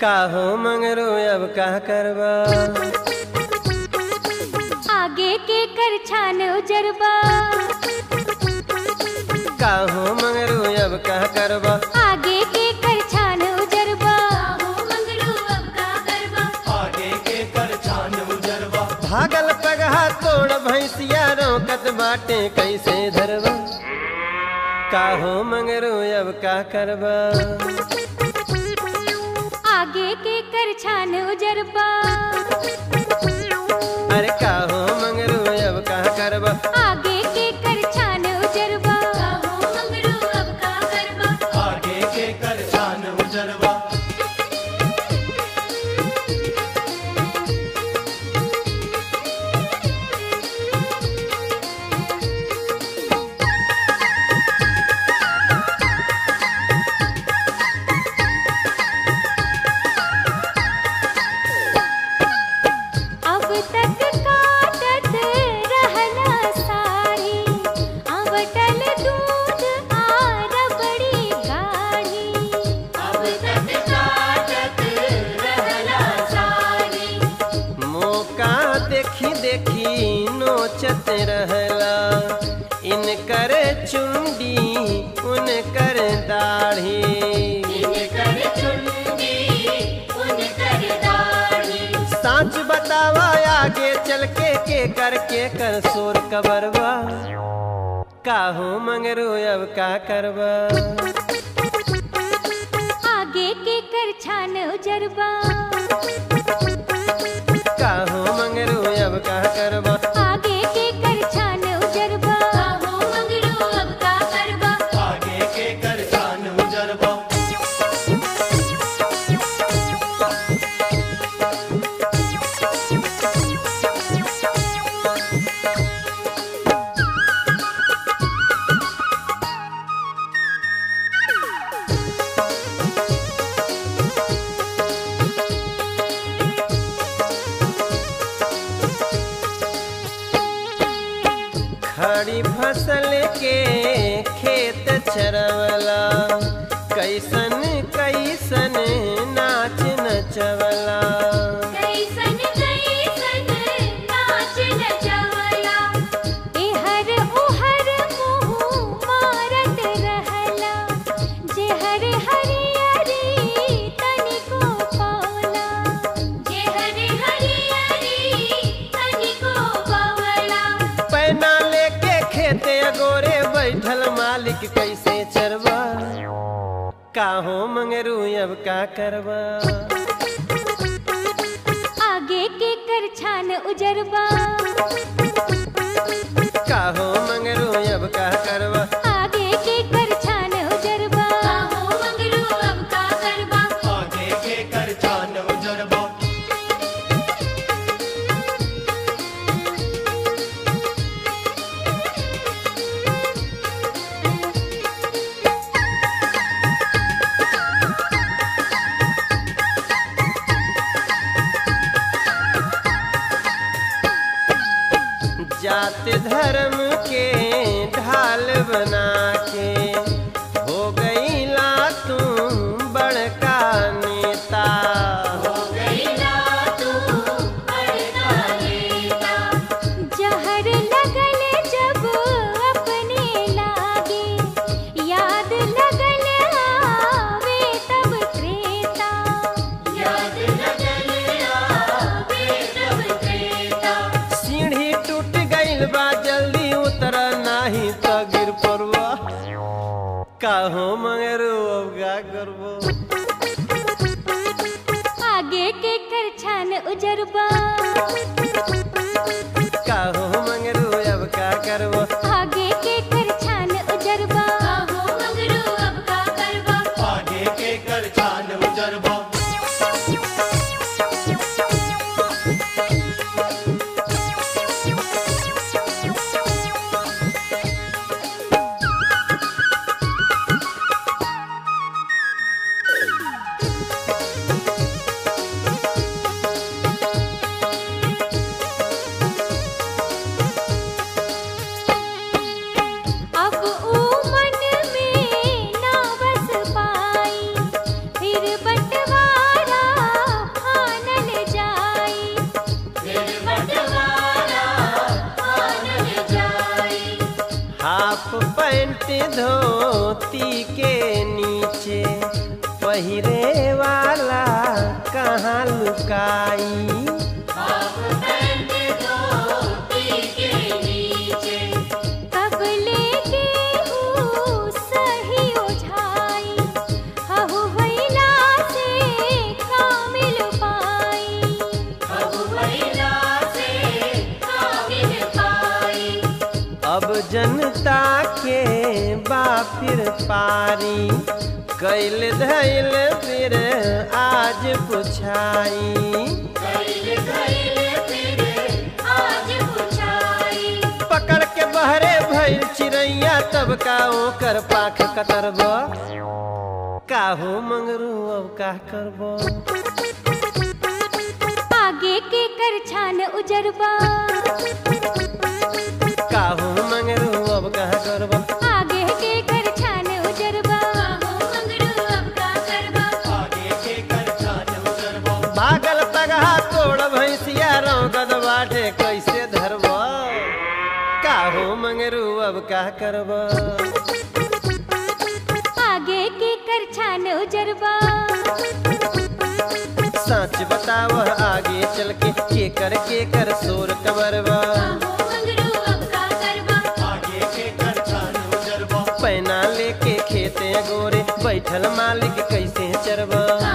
काहो मंगरू अब का करबा आगे के कर छान उजरबा काहो मंगरू अब का करबा आगे के कर छान उजरबा आगे के कर छान उजरवा भागल पगहा तोड़ भैंसिया रोकत बाटे कैसे धरबा काहो मंगरू अब का करबा आगे के कर छान उजरबा अरे काहो मंगरू अब का करबा आगे के कर छान उजरबा आगे के कर छान उजरवा अब तक काटत रहला साड़ी अवटल दूध आ रबड़ी गाढ़ी अब तक काटत रहला साड़ी मौका देखी देखी नोचत रहला इनकर चुंडी उनकर दाढ़ी साच बतावा आगे चल के के कर के कर सोर कबरवा काहो मंगरू अब का करबा आगे के कर छान उजरबा काहो मंगरू अब का करबा आगे के कर छान उजरबा आगे के कर छान उजरवा खड़ी फसल के खेत चरवला कैसन कैसन नाच नचवला एहर ओहर मुँह मारत रहला जेहर हरियरी तनिको पावला जेहर हरियरी तनिको पावला पैना लेके खेते अगोरे बैठल मालिक कैसे चरवा काहो मंगरू अब का करबा आगे के कर छान उजरबा काहो मंगरू अब का करबा आगे के कर छान उजरबा आगे के कर छान उजरवा जात धर्म के ढाल बना के हो गई ला तू बड़का नेता जहर लगल जब अपने लागे याद लगल आवे तब त्रेता याद लगल आवे तब त्रेता सीढ़ी टूट गईल बा जल्दी उतर नाही तो गिर पड़वा काहो मंगरू अब का करबो आगे के कर छान उजरबा काहो मंगरू अब का करबो आगे के कर छान उजरबा आगे के कर छान उजरवा हाफ पैंट धोती के नीचे पहिरे वाला कहाँ लुकाई कब लेके हूँ सही ओझाई हहु भैला से कामिल पाई अब जनता के बापिर पारी कैल धैल फिर आज पुछाई पकड़ के बहरे भइल चिड़ैया तब का ओकर पाख कतरब काहो मंगरू अब का करब आगे के कर छान उजरबा काहो मंगरू अब का करब आगे के कर छान उजरबा आगे के कर छान उजरबा भागल पगहा तोड़ भैंसिया रौगद बाटे कैसे धरब काहो मंगरू अब का करब आगे के कर छान उजरबा सच बताव आगे चल के के कर के कर शोर कबरबा आगे के कर छान उजरबा पैना लेके खेते गोरे बैठल मालिक कैसे चरबा